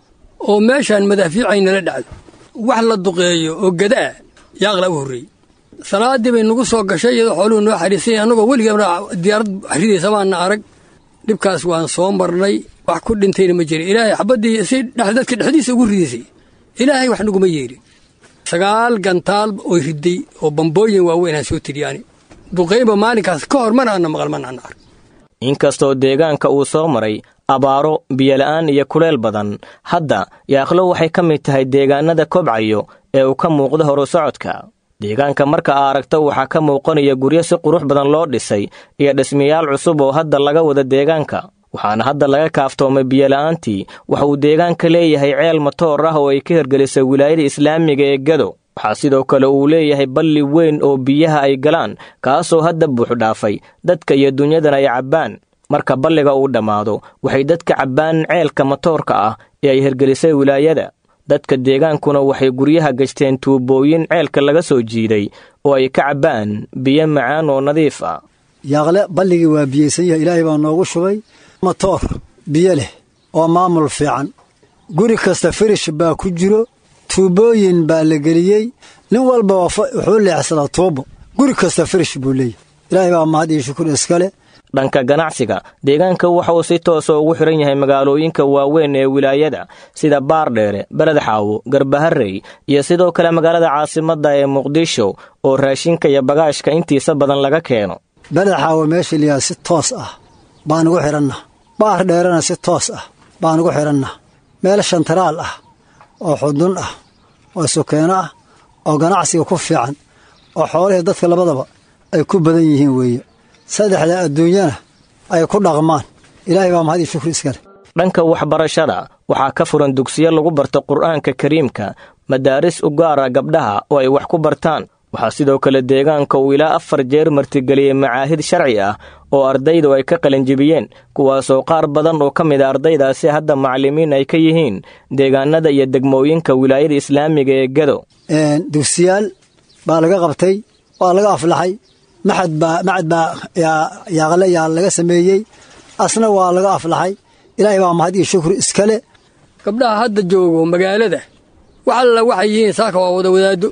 oo meeshaan madaafiicaynala dhacdo wax la duqeeyo oo gadaa yaaqla u horreeyey salaaddii bay nagu soo gashay iyadoo xooluhu noo xariisanya annagoo weligeena diyaarad ridaysa maana arag dhibkaas waan soo marnay wax ku dhintayna ma jirin ilaahay xabaddii si dadka dhexdiisa ugu ridaysay ilaahay wax naguma yeerin sagaal gantaal oy riday oo bambooyin waaweynaan soo tiriyaani duqaynba maalinkaas ka hor mana ana maqal mana ana arag inkastoo deegaanka uu soo maray abaaro biyola'aan iyo kuleel badan hadda yaaqlo waxay ka mid tahay deegaanada kobcayo ee uu ka muuqdo horu socodka deegaanka marka aa aragto waxaa ka muuqanaya guryo si qurux badan loo dhisay iyo dhismayaal cusub oo hadda laga wada deegaanka waxaana hadda laga kaaftoomay biyola'aantii waxa uu deegaanka leeyahay ceel matoor ah oo ay ka hirgelisay wilaayada islaamiga ee gado waxaa sidoo kale uu leeyahay balli weyn oo biyaha ay galaan kaasoo hadda buuxdhaafay dadka iyo dunyadan ay cabbaan marka balliga uu dhammaado waxay dadka cabbaan ceelka matoorka ah ee ay hirgelisay wilaayada dadka deegaankuna waxay guryaha gashteen tuubooyin ceelka laga soo jiiday oo ay ka cabbaan biyo macaan oo nadiif ah yaaqle balligii waa biyeysan yahay ilaahay baa noogu shubay matoor biyo leh oo maamul fiican guri kasta firish baa ku jiro tuubooyin baa la geliyey nin walba wuxuu leexsadaa tuubo guri kasta firish buu leeyahy ilaahay baa mahad iyo shukur iskale dhanka ganacsiga deegaanka waxa uu si toosa ugu xidhan yahay magaalooyinka waaweyn ee wilaayada sida baardheere beledxaawo garbaharey iyo sidoo kale magaalada caasimadda ee muqdisho oo raashinka iyo bagaashka intiisa badan laga keeno beledxaawo meesha liyaa si toos ah baan ugu xidhanna baar dheerana si toos ah baan ugu xidhanna meel shantaraal ah oo xudun ah oo sukeeno ah oo ganacsiga ku fiican oo xoolihii dadka labadaba ay ku badan yihiin weeye saddexda adduunyana ay ku dhaqmaan ilaahay baa mahad iyo shukri iskale dhanka waxbarashada waxaa ka furan dugsiyo lagu barto qur'aanka kariimka madaaris u gaara gabdhaha oo ay wax ku bartaan waxaa sidoo kale deegaanka uu ilaa afar jeer martigeliyey macaahid sharci ah oo ardaydu ay ka qalinjibiyeen kuwaasoo qaar badan oo ka mid a ardaydaasi hadda macallimiin ay ka yihiin deegaanada iyo degmooyinka wilaayada islaamiga ee gado dugsiyaal baa laga qabtay waa laga aflaxay maxad baa macad baa yaaqle yaa laga sameeyey asna waa laga aflaxay ilaahay baa mahad iyo shukri iskale gabdhaha hadda joogo magaalada wax alla waxay yihiin saaka waa wada wadaado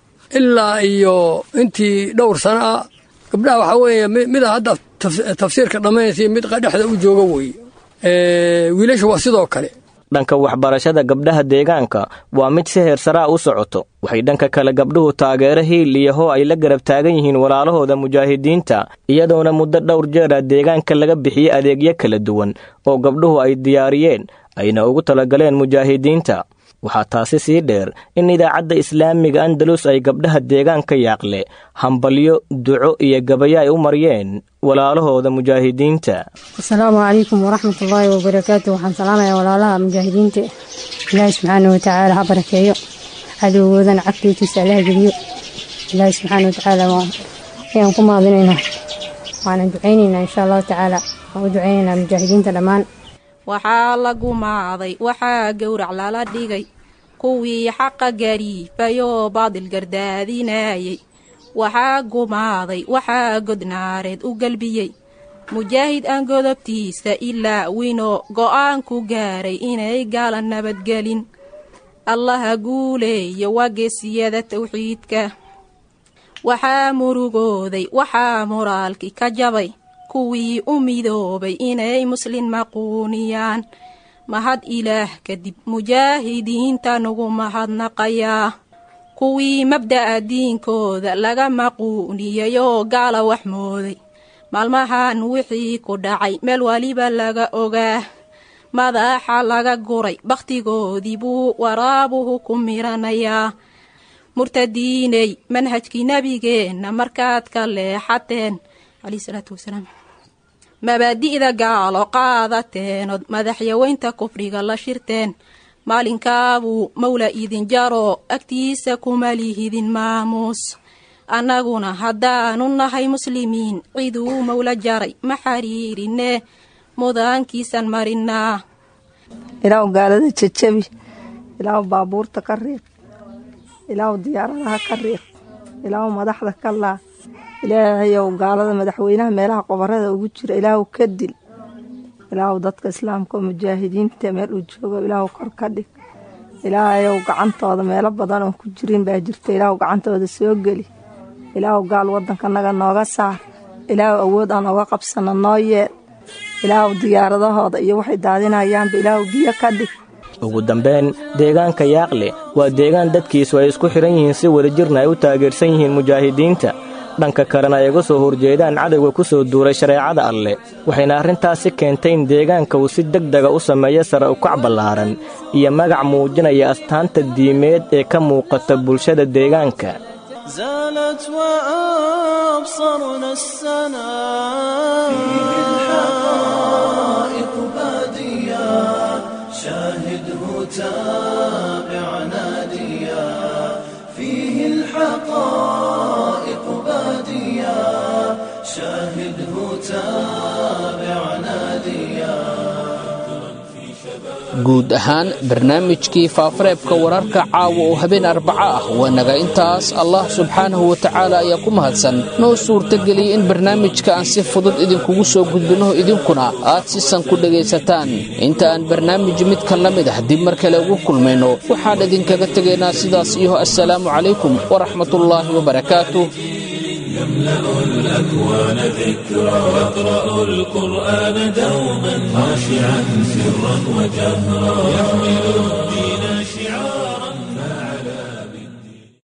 ilaa iyo intii dhowr sano ah gabdhaha waxaa weeye mida hadda tafsiirka dhammaynaysa mid dhexda u jooga weeye wiilasha waa sidoo kale dhanka waxbarashada gabdhaha deegaanka waa mid si heersaraa u socoto waxay dhanka kale gabdhuhu taageero hiil iyo hoo ay la garab taagan yihiin walaalahooda mujaahidiinta iyadoona muddo dhowr jeera deegaanka laga bixiyey adeegyo kala duwan oo gabdhuhu ay diyaariyeen ayna ugu talagaleen mujaahidiinta waxaa taasi sii dheer in idaacadda islaamiga andalus ay gabdhaha deegaanka yaaqle hambalyo duco iyo gabayo ay u maryeen walaalahooda mujaahidiinta asalaamu calaykum waraxmatullaahi wabarakaatu waxaan salaamayaa walaalaha mujaahidiinta ilaahi subxaana watacaala ha barakeeyo cadowgoodana cagtiitiisa allaha geliyo ilaahi subxaana watacaala ayaan ku maadinaynaa waanan ducaynaynaa insha allahu tacaala waan u ducaynaynaa mujaahidiinta dhammaan waxaa la gumaaday waxaa gowrac lala dhigay kuwii xaqa gariibayoo baadil gardaadinayay waxaa gumaaday waxaa godnaareed u galbiyey mujaahid aan godobtiisa ilaa winoo go'aan ku gaaray inay gaala nabadgelin allaha guuleeyo waa geesiyada tawxiidka waxaa murugooday waxaa moraalki ka jabay kuwii u midoobay inay muslin maquuniyaan mahad ilaah kadib mujaahidiinta nugu mahadnaqayaa kuwii mabda'a diinkooda laga maquuniyayoo gaala wax mooday maalmahan wixii ku dhacay meel waliba laga ogaa madaxa laga guray bakhtigoodii buu waraabuhu ku miranayaa murtadiiney manhajkii nebigeenna markaad ka leexateen caleyhi salaatu wasalaam mabaadi'da gaalo qaadateenood madaxyaweynta kufriga la shirteen maalinkaabuu mawla idin jaro agtiisa kuma lihidin maamuus annaguna haddaanu nahay muslimiin ciduu mawla jaray ma xariirine mudaankiisan marinaa ilaahu gaalada jejabi ilaahu baabuurta ka riiq ilaahu diyaaradaha ka riiq ilaahu madaxda ka laa ilaahayow gaalada madaxweynaha meelaha qobarada ugu jira ilaahu ka dil ilaahu dadka islaamka oo mujaahidiinta meel uu joogo ilaahu kor ka dhig ilaahayow gacantooda meelo badan oon ku jirin baa jirta ilaahu gacantooda soo geli ilaahu gaal waddankanaga nooga saar ilaahu awood aan oga qabsano noo yeel ilaahu diyaaradahooda iyo waxay daadinayaanba ilaahu biyo ka dhig ugu dambayn deegaanka yaaqle waa deegaan dadkiisu ay isku xidhan yihiin si wadajirna ay u taageersan yihiin mujaahidiinta dhanka kalena ay uga soo horjeedaan cadowga ku soo duulay shareecada alleh waxayna arrintaasi keentay in deegaanka uu si deg dega u sameeyo sare ukac ballaaran iyo magac muujinaya astaanta diimeed ee ka muuqata bulshada deegaanka زالت وأبصرنا السنا فيه الحقائق بادية شاهده تابع ناديا فيه الحقائق بادية شاهده تابع ناديا guud ahaan barnaamijkii faafareebka wararka caawa oo habeen arbaco ah waa naga intaas allah subxaanahu wa tacaala ayaa ku mahadsan noo suurtageliyey in barnaamijka aan si fudud idinkugu soo gudbinno idinkuna aad sisan ku dhegaysataan inta aan barnaamij midkan la mid ah dib mar kale ugu kulmayno waxaan idinkaga tegaynaa sidaas iyo assalaamu calaykum waraxmatullaahi wabarakaatu يملأ الأكوان ذكرى يقرأ القرآن دوما خاشعا سرا وجهرا يحمل الدين